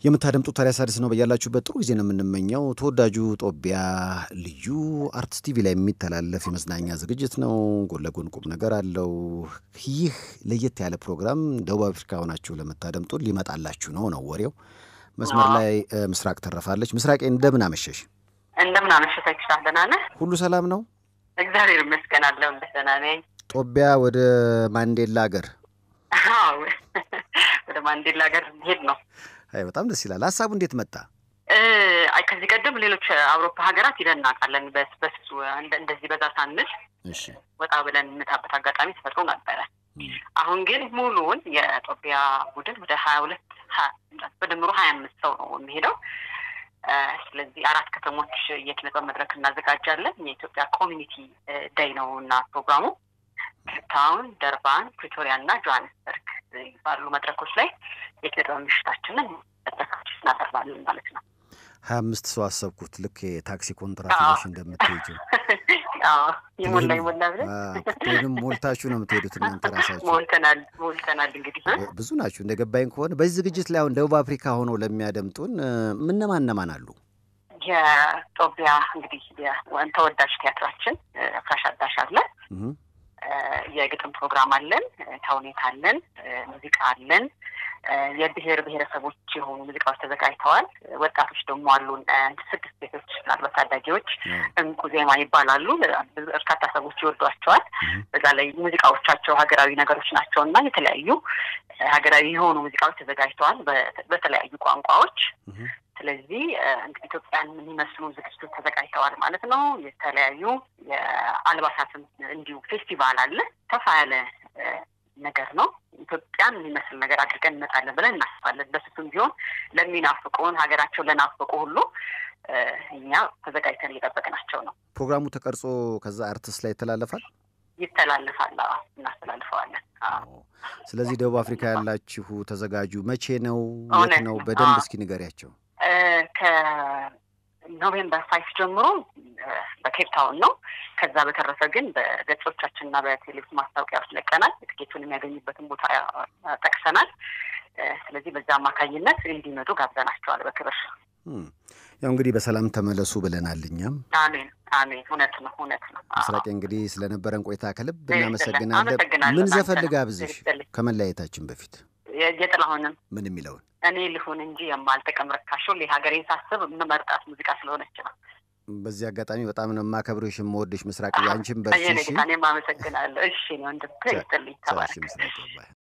የምታደምጡት ታዲያስ አዲስ ነው። በያላችሁበት ጥሩ ጊዜ ነው የምንመኘው። ተወዳጁ ጦቢያ ልዩ አርትስ ቲቪ ላይ የሚተላለፍ የመዝናኛ ዝግጅት ነው። ጎን ለጎን ቁም ነገር አለው። ይህ ለየት ያለ ፕሮግራም ደቡብ አፍሪካ ሆናችሁ ለምታደምጡ ሊመጣላችሁ ነው ነው ወሬው። መስመር ላይ ምስራቅ ተረፋለች። ምስራቄ እንደምን አመሸሽ? እንደምን አመሸሽ አይክሻ፣ ደህና ነህ? ሁሉ ሰላም ነው? እግዚአብሔር ይመስገን አለሁ። እንደ ደህና ነኝ። ጦቢያ ወደ ማንዴላ ሀገር አዎ፣ ወደ ማንዴላ ሀገር ሄድ ነው። አይ በጣም ደስ ይላል። ሀሳቡ እንዴት መጣ? አይ ከዚህ ቀደም ሌሎች አውሮፓ ሀገራት ሂደን እናውቃለን። በሱ እንደዚህ በዛ ሳንል እሺ ወጣ ብለን እንመጣበት አጋጣሚ ተፈጥሮ ነበረ። አሁን ግን ሙሉውን የጦቢያ ቡድን ወደ ሀያ ሁለት በድምሩ ሀያ አምስት ሰው ነው የሚሄደው። ስለዚህ አራት ከተሞች የኪነ ጥበብ መድረክ እናዘጋጃለን። የኢትዮጵያ ኮሚኒቲ ዳይ ነው እና ፕሮግራሙ ኬፕታውን፣ ደርባን፣ ፕሪቶሪያ እና ጆሀንስበርግ ባሉ መድረኮች ላይ የኪነ ጥበብ ምሽታችንን መድረካችን እናቀርባለን ማለት ነው። ሀያ አምስት ሰው አሰብኩት። ልክ የታክሲ ኮንትራት ይዘሽ እንደምትሄጂው ይሞላ ይሞላ ብለን ወይም ሞልታችሁ ነው የምትሄዱት እናንተ ራሳችሁ? ሞልተናል ሞልተናል። እንግዲህ ብዙ ናችሁ እንደ ገባኝ ከሆነ በዚህ ዝግጅት ላይ አሁን ደቡብ አፍሪካ ሆነው ለሚያደምጡን ምነማን እነማን አሉ? የጦቢያ እንግዲህ ተወዳጅ ቲያትራችን ፍራሽ አዳሽ አለ። የግጥም ፕሮግራም አለን፣ ተውኔት አለን፣ ሙዚቃ አለን። የብሔር ብሔረሰቦች የሆኑ ሙዚቃዎች ተዘጋጅተዋል። ወጣቶች ደግሞ አሉን ስድስት ሴቶች ምናልባት ታዳጊዎች እንቁ ዜማ ይባላሉ። በርካታ ሰዎች ይወዷቸዋል። በዛ ላይ ሙዚቃዎቻቸው ሀገራዊ ነገሮች ናቸው እና የተለያዩ ሀገራዊ የሆኑ ሙዚቃዎች ተዘጋጅተዋል በተለያዩ ቋንቋዎች። ስለዚህ እንግዲህ ኢትዮጵያን የሚመስሉ ዝግጅቶች ተዘጋጅተዋል ማለት ነው። የተለያዩ የአልባሳትም እንዲሁ ፌስቲቫል አለ። ሰፋ ያለ ነገር ነው። ኢትዮጵያን የሚመስል ነገር አድርገን እንመጣለን ብለን እናስባለን። በስቱም ቢሆን ለሚናፍቁን ሀገራቸው ለናፍቁ ሁሉ እኛ ተዘጋጅተን እየጠበቅናቸው ነው። ፕሮግራሙ ተቀርጾ ከዛ አርትስ ላይ ይተላለፋል ይተላለፋል። እናስተላልፈዋለን። ስለዚህ ደቡብ አፍሪካ ያላችሁ ተዘጋጁ። መቼ ነው? የት ነው? በደንብ እስኪ ንገሪያቸው። ከኖቬምበር ፋይፍ ጀምሮ በኬፕታውን ነው። ከዛ በተረፈ ግን በገጾቻችን እና በቴሌቪዥን ማስታወቂያዎች ለቀናል። ትኬቱን የሚያገኙበትን ቦታ ጠቅሰናል። ስለዚህ በዛ አማካኝነት እንዲመጡ ጋብዘናቸዋል በክብር። ያው እንግዲህ በሰላም ተመለሱ ብለናል። እኛም አሜን አሜን። እውነት ነው እውነት ነው። ምስራቄ እንግዲህ ስለነበረን ቆይታ ከልብ እናመሰግናለን። ምን ዘፈን ልጋብዝሽ ከመለያየታችን በፊት? የጥላሁንም ምን የሚለውን እኔ ልሁን እንጂ የማልጠቀም ረካሽ ሁሌ ሀገሬን ሳስብ የምመርጣት ሙዚቃ ስለሆነች ነው። በዚህ አጋጣሚ በጣም ነው የማከብርሽ የምወድሽ ምስራቅ። አንቺም በርቺ። እኔም አመሰግናለሁ። እሺ ወንድም ይስጥልኝ። ተባረክ። ምስራቅ